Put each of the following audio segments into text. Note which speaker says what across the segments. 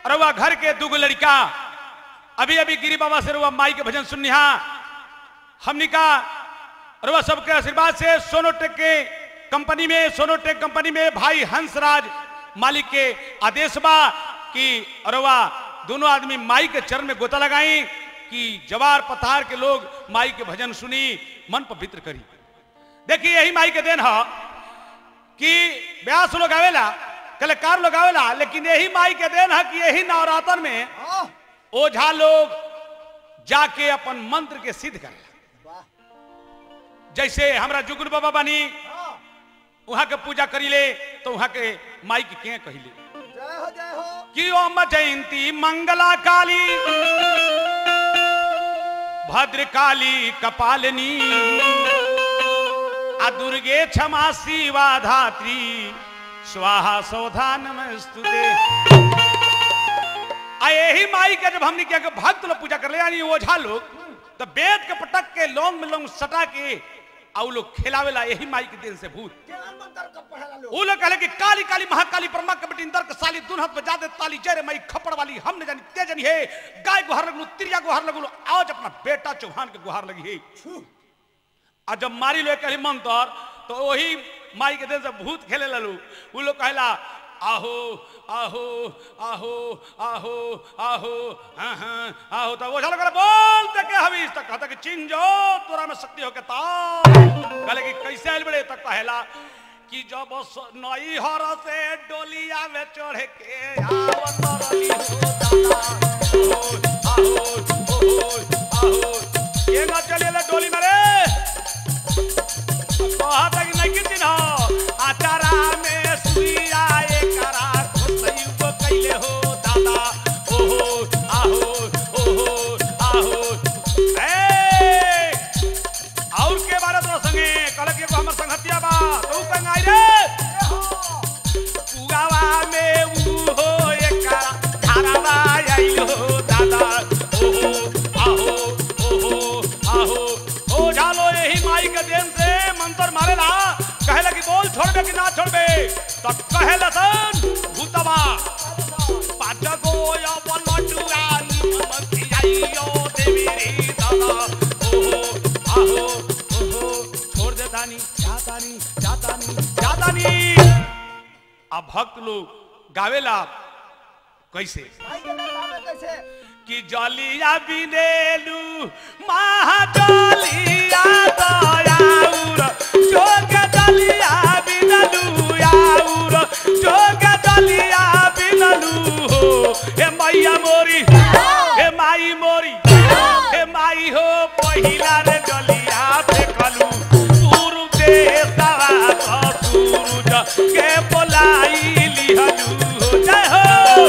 Speaker 1: रउआ घर के दूगो लड़का अभी अभी गिरी बाबा से रुआ माई के भजन सुनिहा हमनी का रुआ सबके आशीर्वाद से सोनोटेक के कंपनी में सोनोटेक कंपनी में भाई हंसराज मालिक के आदेश बा कि रुआ दोनों आदमी माई के चरण में गोता लगाई कि जवार पथार के लोग माई के भजन सुनी मन पवित्र करी देखिए यही माई के देन है कि ब्यास लोग आवेला कलाकार लोग आवेला लेकिन यही माई के देन है कि यही नवरात्र में
Speaker 2: हाँ,
Speaker 1: ओझा लोग जाके अपन मंत्र के सिद्ध करेला
Speaker 2: वाह,
Speaker 1: जैसे हमरा जुगुल बाबा बनी
Speaker 2: हाँ,
Speaker 1: वहां के पूजा करीले तो वहां के माई के के कहिले
Speaker 2: जय हो जय हो
Speaker 1: कि ओम जयंती मंगला काली भद्र काली कपालिनी आ दुर्गे क्षमा शिवा धात्री स्वाहा सौधा नमस्तुते आ यही माई के जब हमने क्या भक्त लोग पूजा कर ले यानी ओझा लोग तो वेद के पटक के लौंग में लौंग सटा के आ उ लोग खिलावेला यही माई के दिन से भूत
Speaker 2: केना मंत्र का पढ़ला लोग
Speaker 1: वो लोग कहले कि काली काली महाकाली ब्रह्मा कबड्डी इंदर के साली दुन हाथ बजा दे ताली जय मई खपड़ वाली हम न जानी ते जानी है गाय गुहार लगलू तिरिया गुहार लगलू आज अपना बेटा चौहान के गुहार लगी है
Speaker 2: छू,
Speaker 1: आ जब मारी लोग कहली मंत्र तो वही माई के दिन से भूत खेले ललू वो लोग कहला आहो आहो आहो आहो आहो हाँ हाँ आहो तो वो चलो बोलते के हवीस तक कहता कि चिंग जो तोरा में शक्ति हो के ता कहले कि कैसे आइल बड़े तक कहला कि जब स- नई हर से डोलिया में चढ़ के आवत रही हो दादा आहो आहो आहो ये ना चले डोली में रे कहत कि नहीं कितिन हो आचारा में सुइया एकरा खोसई को कैले हो दादा ओहो आहो ओहो आहो ए और के बारे तो संगे कहल कि एगो हमर संगतिया बा तू कंगाई रे उगावा में ऊ हो एकरा धारावा आइल हो दादा ओहो आहो ओहो आहो ओ झालो यही माई के देन से मंत्र मारेला कहेला कि बोल छोड़बे कि ना छोड़बे तो कहेला सन भूतवा पाँच गो या पलटुआ निमन खियाइयो देवी रे दादा ओहो आहो ओहो छोड़ दे दानी जातानी जातानी जातानी अब भक्त लोग गावेला कैसे
Speaker 2: भाई के नाम में कैसे
Speaker 1: कि जलिया बिनेलू महाजलिया दयाउर जोग दलिया बिनलू आउर जोग दलिया बिनलू हो हे मैया मोरी हे माई मोरी हे माई हो पहिला रे जलिया फेकलू पूर्व देशवा तो सूरज के बोलाई लिहलू हो जय हो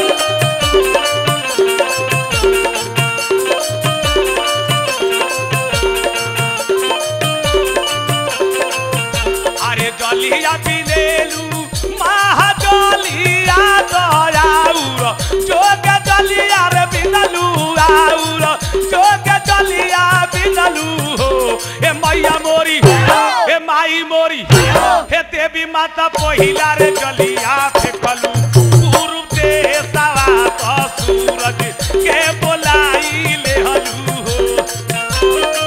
Speaker 1: अरे जलिया बिनेलू महाजलिया दयाउर जोग जलिया रे बिनलू आउर जोग जलिया बिनलू हो हे मैया मोरी हे माई मोरी हे देवी माता पहिला रे जलिया फेकलू पूर्व देशवा तो सूरज के बोलाई लेहलू हो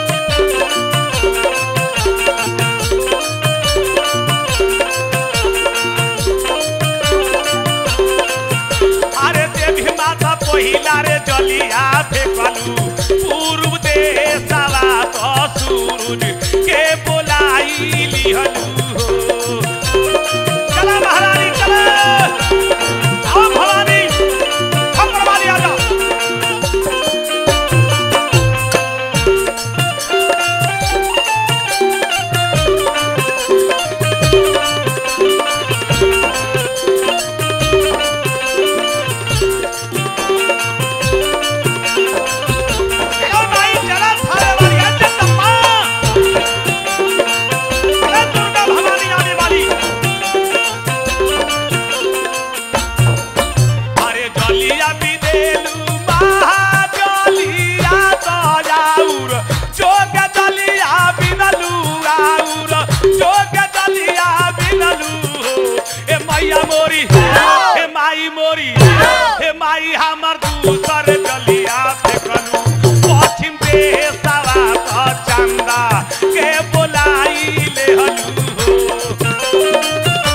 Speaker 1: अरे देवी माता पहिला रे जलिया फेकलू पूर्व देशवा तो सूरज के बोलाई लिहलू हो चला महारानी चला आओ भवानी हम वाली आ जाओ चलो भाई चला थारे वाली अंजन तम्मा अरे दुर्गा भवानी आने वाली अरे जलिया बिदेलू महाजलिया दयाउर जोग जलिया बिनलू आउर जोग जलिया बिनलू ए मैया मोरी हे माई मोरी हे माई हमर दूसर गलिया फेकलू पश्चिम देशवा त चंदा के बोलाई ले हलू हो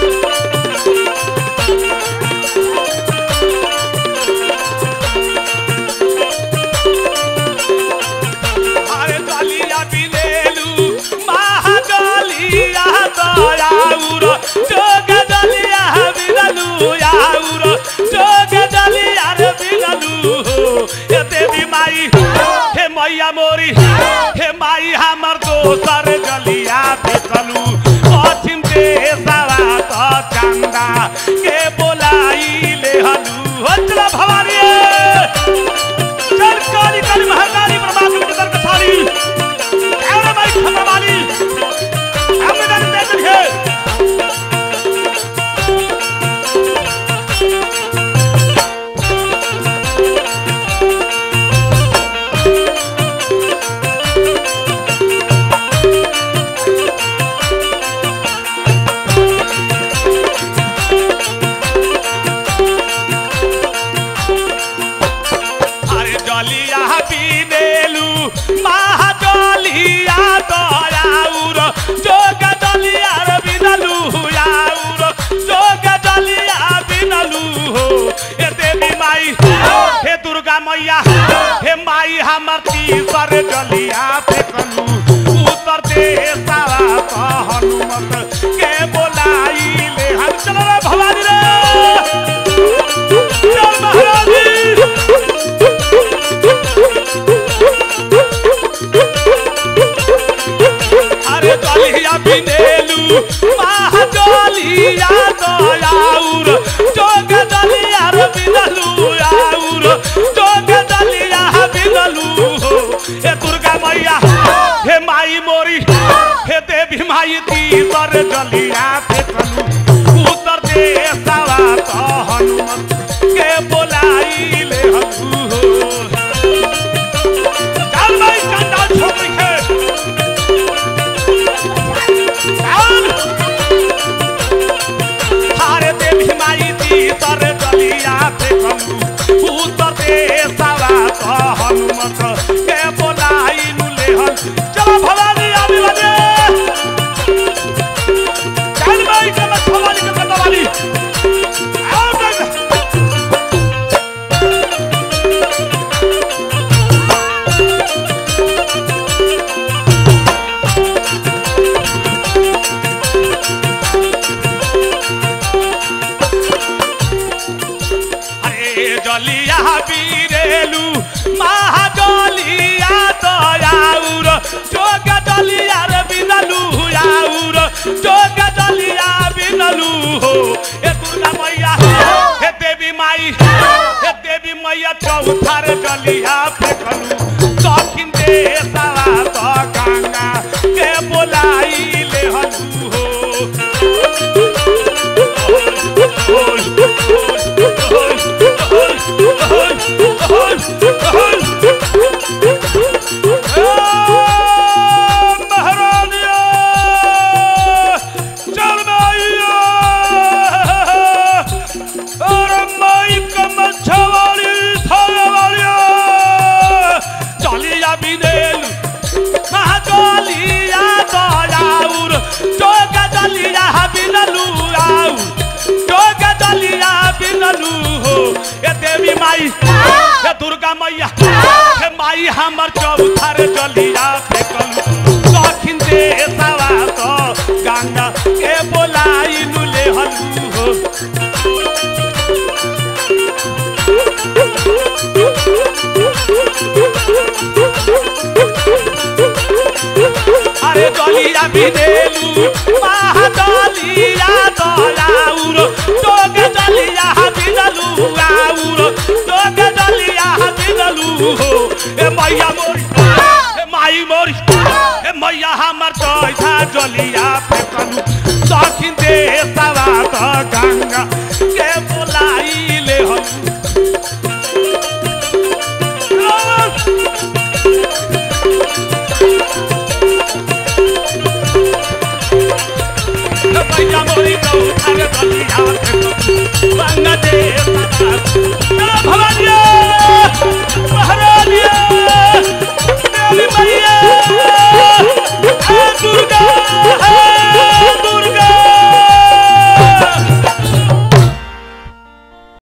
Speaker 1: अरे गलिया बिनेलू महागलिया दयाउर जोग दलिया बिनलू याउर जोग दलिया रे बिनलू हे देवी माई हे मैया मोरी हे माई हमर दोसर गलिया देखलू पश्चिम देशवा त चंदा के बोलाई ले हलू हो चला भवानी चल काली काली महाकाली परमात्मा के दर कथाली एवरे माई खतरा वाली हमने दर दे है अरे जलिया बिनेलू महाजलिया दयाउर जोग दलिया रे बिनलू याउर जोग दलिया बिनलू हो हे देवी माई हे दुर्गा मैया हे माई हमर तीसर जलिया फेकलू उत्तर देशवा त हनुमत के बोलाई ले हम चलो रे भवानी रे चल महारानी अरे दलिया बिनेलू महादलिया दयाउर जोग दलिया रे बिनलू आउर जोग दलिया बिनलू हो हे दुर्गा मैया हे माई मोरी हे देवी माई तीसर दलिया फेकलू उत्तर देशवा त हनुमत के बोलाई ले हलू हो चल भाई चंदा छोड़ के हारे देवी माई तीसर दलिया फेकलू उत्तर देशवा त हनुमत के बोलाई नुले हल चलो भवानी आवी बने चल भाई चल भवानी के कतवाली आओ देख अरे जलिया बीरेलू महाजलिया दयाउर जोग दलिया रे बिनलू याउर जोग दलिया बिनलू हो हे दुर्गा मैया हे देवी माई हे देवी मैया चौथार दलिया फेकलू दक्षिण देशवा त गंगा के बोलाई ले हलू हो देवी माई हे दुर्गा मैया हे माई हमर चौथार जलिया फेकलू दक्षिण देशवा तो गंगा के बोलाई नुले हलू हो अरे गलिया बिनेलू महादलिया दयाउर जोग दलिया बिनलू आउर जोग दलिया बिनलू हो ए मैया मोरी ए माई मोरी ए मैया हमर चौथा जलिया फेकलू दक्षिण देशवा त गंगा के